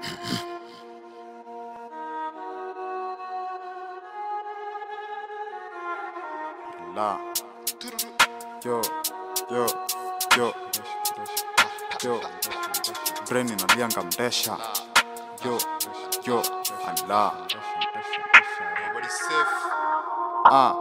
La. Yo, yo, yo, yo. Brain inalianga mdesha. Yo, yo, ala. Ah,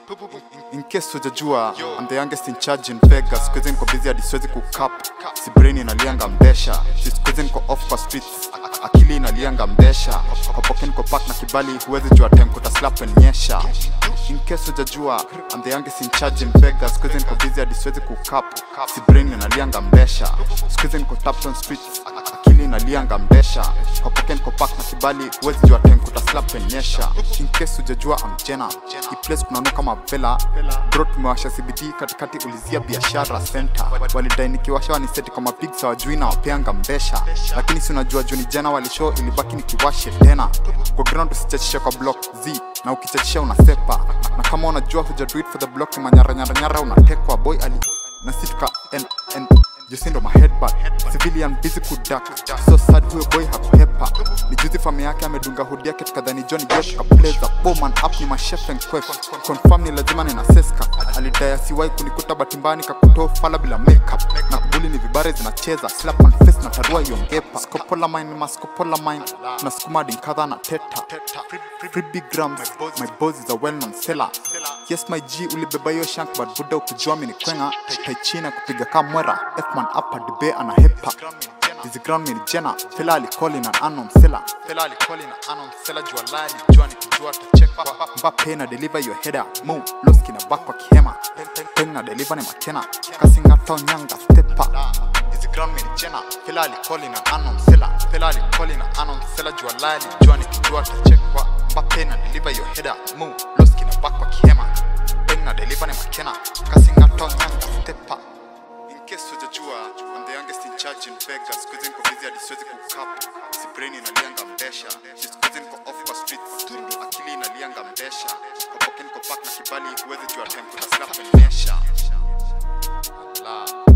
in case hujajua I'm the youngest in charge in Vegas Siku hizi niko busy hadi siwezi kukap Si brain inalianga mdesha Si siku hizi niko off kwa streets Akili inalianga mdesha Kwa pocket niko pack na kibali Huwezi jua time kuta slap and nyesha In case hujajua I'm the youngest in charge in Vegas Siku hizi niko busy hadi siwezi kukap Si brain inalianga mdesha Siku hizi niko tapped on streets akili inalianga mdesha kwa pocket niko pack na kibali huwezi jua time kuta slap and nyesha in case hujajua I'm Jenna hii place kunaona kama vela bro tumewasha CBD katikati ulizia biashara center walidai nikiwasha waniseti kama pigs hawajui na wapeanga mbesha lakini si unajua juu ni jana walishow ilibaki nikiwashe tena kwa ground usichachishe kwa block z na ukichachisha unasepa na kama unajua huja do it for the block ni manyaranyaranyara unatekwa boy ali na si tuka en, en, Josindo my headbutt civilian busy kudak so sad huyo boy hakuhepa ni juzi fami yake amedunga hudi yake tukadhani Johnny Josh kapleza bowman up ni machef and quef confirm ni lazima nina seska alidai asiwahi kunikuta batimbani kakutoa fala bila makeup na kubuli ni vibare zinacheza slap on face na tarua hiyo ngepa skopola mine ni maskopola mine na sukuma dinkadha na teta free big grams my boss is a well known seller yes my g ulibeba hiyo shank but buda ukijua mimi ni kwenga taichina kupiga kama mwera fman hapa dibe ana hepa Hizi ground mini jena Fela alicall in an unknown seller Fela alicall in an unknown seller Jua lali jua ni kujua tachekwa Mbappe na deliver your header Mo Loski na back kwa kihema Peng na deliver ni makena Kasinga town nyanga stepa Hizi ground mini jena Fela alicall in an unknown seller Fela alicall in an unknown seller Jua lali jua ni kujua tachekwa Mbappe na deliver your header Mo Loski na back kwa kihema Peng na deliver ni makena Kasinga town nyanga stepa In case hujajua, I'm the youngest in charge in Vegas. Siku hizi niko busy hadi siwezi kukap. Si brain inalianga mdesha. Siku hizi niko off kwa streets. Akili inalianga mdesha. Kwa pocket niko pack na kibali huwezi jua time kuta slap and nyesha. Allah.